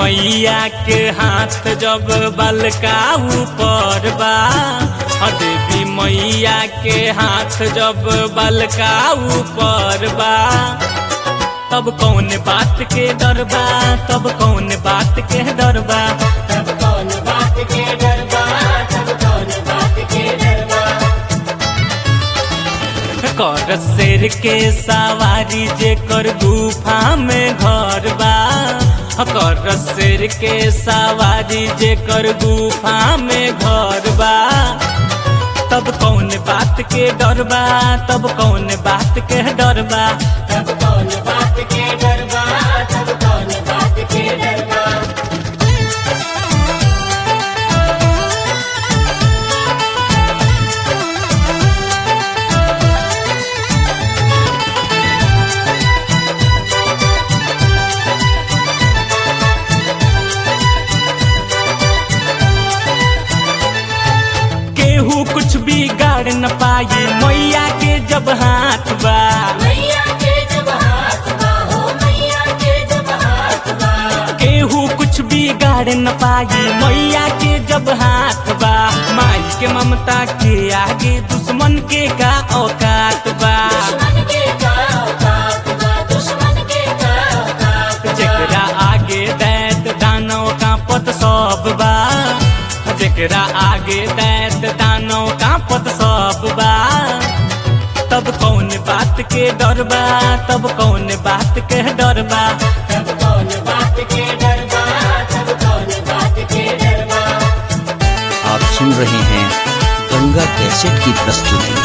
मैया के हाथ जब बलका ऊपर बा हाँ देवी मैया के हाथ जब बलका ऊपर बा तब कौन बात के डर बा तब कौन बात के डर बा तब कौन बात के डर बा तब कौन बात के डर बा कर शेर के सवारी जे कर गुफा में घर बा कर शेर के सवारी जे कर गुफा में घर बा तब कौन बात के डर बा तब कौन बात के डर बा तब कौन बात के डर बा तब कौन बात के डर बा केहू कुछ भी गाड़ न पाई मैया के जब हाथ बा मैया के जब हाथ बा हो मैया के जब हाथ बा केहू कुछ भी गाड़ न पाई मैया के जब हाथ बा माई के ममता के आगे दुश्मन के का औकात बा दुश्मन के का औकात बा दुश्मन के का औकात बा जेकरा आगे दैत दानव का पत सब बा जेकरा आगे दैत दानव का पत सब बा तब कौन बात के डर बा तब कौन बात के डर बा तब कौन बात के डर बा तब कौन बात के डर बा आप सुन रहे हैं गंगा कैसेट की प्रस्तुति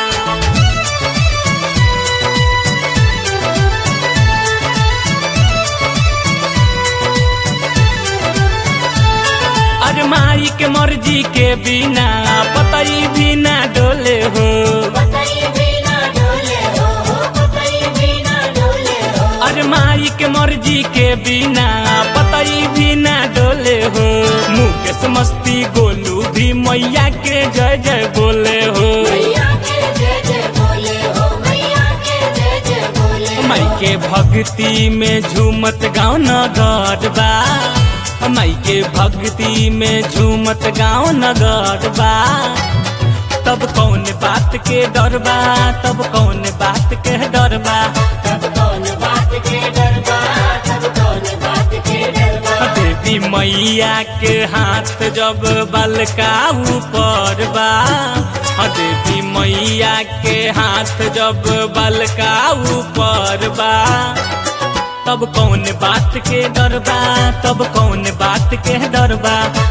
अरे माई के मर्जी के बिना पतई भी ना डोले हो पतई भी ना डोले हो हो पतई भी ना डोले हो अरे माई के मर्जी के बिना पतई भी ना डोले हो मुकेश मस्ती गोलू भी मैया के जय जय बोले हो मैया के जय जय बोले हो मैया के जय जय बोले माई के भक्ति में झूमत गाँव नगर बा माई के भक्ति में झूमत गाँव नगर बा तब कौन बात के डर बा तब कौन बात के डर बा तब कौन बात के डर बा तब कौन बात के डर बा देवी मैया के हाथ जब बलका ऊपर बा हाँ, देवी मैया के हाथ जब बलका ऊपर बा तब कौन बात के डर बा तब कौन बात के डर बा